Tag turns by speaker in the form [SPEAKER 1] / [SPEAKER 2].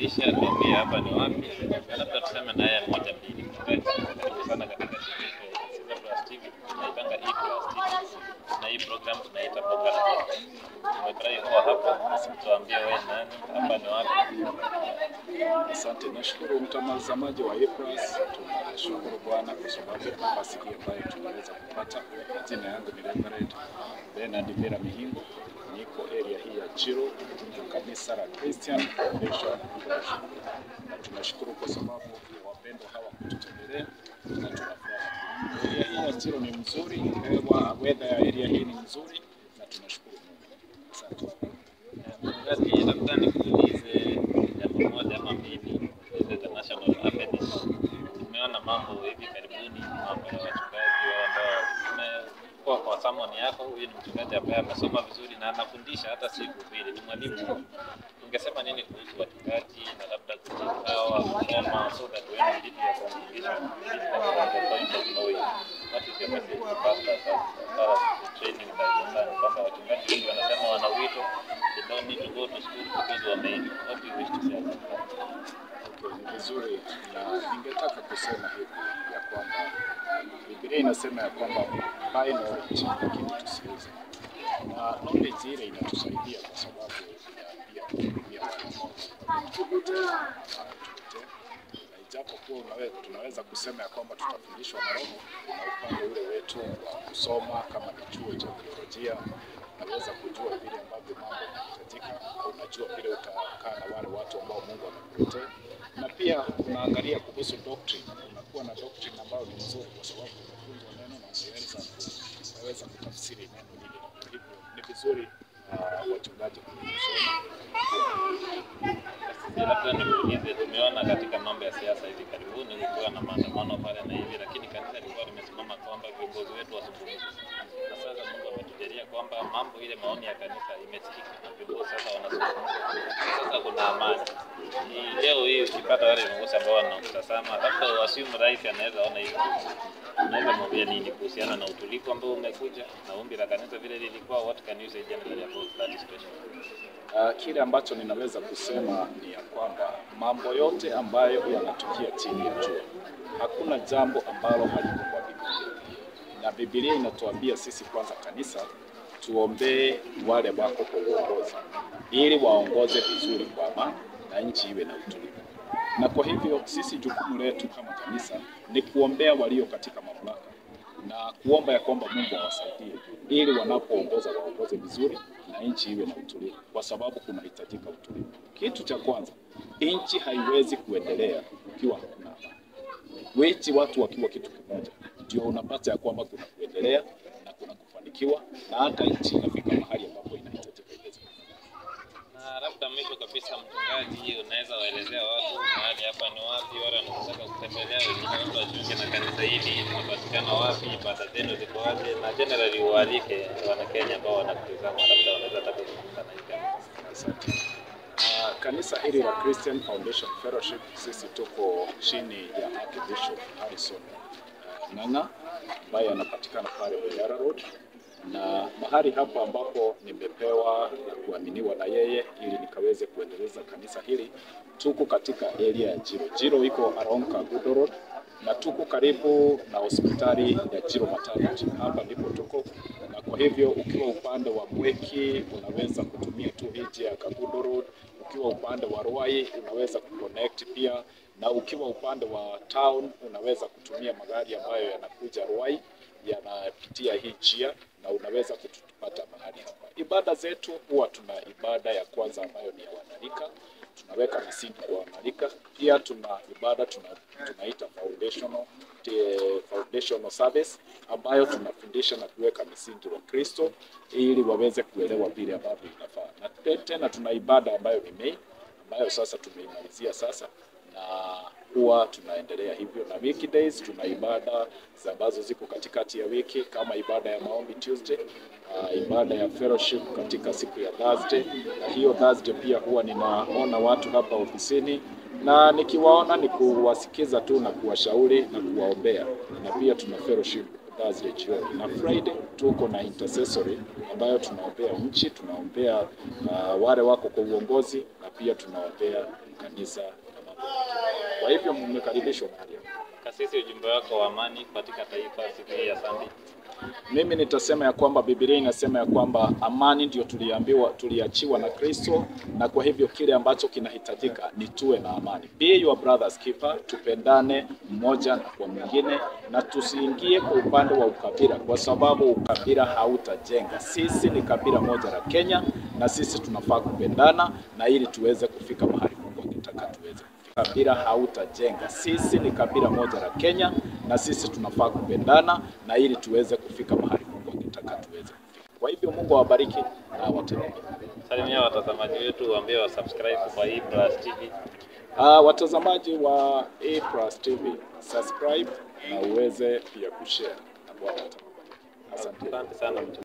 [SPEAKER 1] anawakilisha, tuambie hapa ni wapi, labda tuseme na yeye moja mbili. Karibu sana katika TV yetu ya Siza Plus TV, tunaitanga E Plus TV na hii program tunaita Boga na Boga. Tumefurahi kuwa hapa, tuambie wewe nani, hapa ni wapi.
[SPEAKER 2] Asante, nashukuru mtazamaji wa Epras. Tunashukuru Bwana kwa sababu ya nafasi hii ambayo tumeweza kupata. Jina yangu ni Reverend Bernard Vera Mihingo, niko area hii ya Chiro, kanisa la Christian Foundation Fellowship. na tunashukuru kwa sababu ya wapendwa hawa kututembelea na tunafurahi. Area hii ya Chiro ni mzuri, hewa weather ya area hii ni mzuri na tunashukuru Mungu. Asante.
[SPEAKER 1] Mchungaji, labda nikuulize jambo moja ama mbili. This is a national happening. Tumeona mambo hivi karibuni, mambo ya wachungaji wao ambao tumekuwa kwa samoni yako. Huyu ni mchungaji ambaye amesoma vizuri na anafundisha hata si kuhubiri, ni mwalimu. Ungesema nini kuhusu wachungaji na labda hawa kusoma so that when you lead your congregation you lead them from the point of knowing what is your message to pastors as far as the training that is concerned, kwamba wachungaji wengi wanasema wana wito they don't need to go to school because wameitwa. What do you wish to say about that?
[SPEAKER 2] Okay, ni vizuri na ningetaka kusema hivi ya kwamba Biblia inasema ya kwamba buy knowledge lakini tusiuze, na knowledge ile inatusaidia kwa sababu ya pia kuhudumia wale ambao wanatuletea. na ijapokuwa unawe- tunaweza kusema ya kwamba tutafundishwa na Roho na upande ule wetu wa kusoma kama ni chuo cha theolojia unaweza kujua vile ambavyo mambo yanahitajika, unajua vile utakaa na wale watu ambao Mungu amekuletea, na pia unaangalia kuhusu doctrine. Unakuwa na doctrine ambayo ni nzuri, kwa sababu umefunzwa neno na ungeweza ku- unaweza kutafsiri neno lile. Kwa hivyo ni vizuri uh, wachungaji kusoma
[SPEAKER 1] Sisi labda nikuulize, tumeona katika mambo ya siasa hivi karibuni kukiwa na maandamano pale na hivi, lakini kanisa lilikuwa limesimama kwamba viongozi wetu wasizungumze. Na sasa Mungu ametujalia kwamba mambo ile maoni ya kanisa imesikika na viongozi sasa wanazungumza. Sasa kuna amani. Hii leo hii ukipata wale viongozi ambao wanakutazama, labda wasimu rais anaweza ona hivi. Unaweza mwambia nini kuhusiana na utulivu ambao umekuja na ombi la kanisa vile lilikuwa? What can you say generally about that situation?
[SPEAKER 2] Uh, kile ambacho ninaweza kusema ni ya kwamba mambo yote ambayo yanatukia chini ya jua, hakuna jambo ambalo haliko kwa Biblia, na Biblia inatuambia sisi kwanza kanisa tuombee wale wako kwa uongozi ili waongoze vizuri kwa amani na nchi iwe na utulivu. Na kwa hivyo sisi jukumu letu kama kanisa ni kuombea walio katika mamlaka na kuomba ya kwamba Mungu awasaidie ili wanapoongoza waongoze vizuri na nchi iwe na utulivu, kwa sababu kunahitajika utulivu. Kitu cha kwanza, nchi haiwezi kuendelea ukiwa hakuna amani. Wechi watu wakiwa kitu kimoja, ndio unapata ya kwamba kuna kuendelea na kuna kufanikiwa, na hata nchi inafika mahali ambapo inahitajika iweze
[SPEAKER 1] Na labda mwisho kabisa, mchungaji, unaweza waelezea watu mahali hapa ni wapi, wale wanataka kutembelea, wengine watu wajiunge na kanisa hili, tunapatikana wapi, ibada zenu ziko wapi, na generally uwaalike Wanakenya ambao wanakutizama, labda wanaweza taka kuzungumza na hii kanisa.
[SPEAKER 2] Asante. Uh, kanisa hili la Christian Foundation Fellowship sisi tuko chini ya Archbishop Harrison uh, Ng'ang'a ambaye anapatikana pale Manyara Road, na mahali hapa ambapo nimepewa na kuaminiwa na yeye ili nikaweze kuendeleza kanisa hili, tuko katika area ya Jiro. Jiro iko along Kagudo Road na tuko karibu na hospitali ya Jiro Maternity. Hapa ndipo tuko, na kwa hivyo ukiwa upande wa Mweki unaweza kutumia tu hii njia ya Kagudo Road. Ukiwa upande wa Ruai unaweza kuconnect pia, na ukiwa upande wa town unaweza kutumia magari ambayo yanakuja Ruai yanapitia hii njia na unaweza kutupata mahali hapa. Ibada zetu huwa tuna ibada ya kwanza ambayo ni ya wanarika, tunaweka misingi kwa wanarika. Pia tuna ibada tuna, tunaita foundational, te, foundational service ambayo tunafundisha na kuweka misingi wa Kristo ili waweze kuelewa vile ambavyo inafaa, na te- tena tuna ibada ambayo ni main ambayo sasa tumeimalizia sasa na huwa tunaendelea hivyo, na weekdays tuna ibada za ambazo ziko katikati ya wiki kama ibada ya maombi Tuesday, uh, ibada ya fellowship katika siku ya Thursday, na hiyo Thursday pia huwa ninaona watu hapa ofisini na nikiwaona ni kuwasikiza tu na kuwashauri na kuwaombea, na pia tuna fellowship Thursday jioni na Friday tuko na intercessory ambayo tunaombea nchi, tunaombea uh, wale wako kwa uongozi na pia tunaombea kanisa na mambo mengine. Kwa hivyo mmekaribishwa mahali hapa.
[SPEAKER 1] Kasisi, ujumbe wako wa amani katika taifa siku hii ya Sunday.
[SPEAKER 2] Mimi nitasema ya kwamba Biblia inasema ya kwamba amani ndio tuliambiwa, tuliachiwa na Kristo, na kwa hivyo kile ambacho kinahitajika ni tuwe na amani. Be your brother's keeper, tupendane mmoja na kwa mwingine, na tusiingie kwa upande wa ukabila, kwa sababu ukabila hautajenga. Sisi ni kabila moja la Kenya, na sisi tunafaa kupendana, na ili tuweze kufika mahali Mungu angetaka tuweze kufika. Kabila hautajenga. Sisi ni kabila moja la Kenya, na sisi tunafaa kupendana, na ili tuweze kufika mahali Mungu angetaka tuweze kufika. Kwa hivyo Mungu awabariki na awatendee.
[SPEAKER 1] Salimia watazamaji wetu, waambie wa subscribe kwa hii Plus TV.
[SPEAKER 2] Uh, watazamaji wa A Plus TV, subscribe na uweze pia kushare na Bwana atakubariki. Asante.
[SPEAKER 1] Asante sana mchungaji.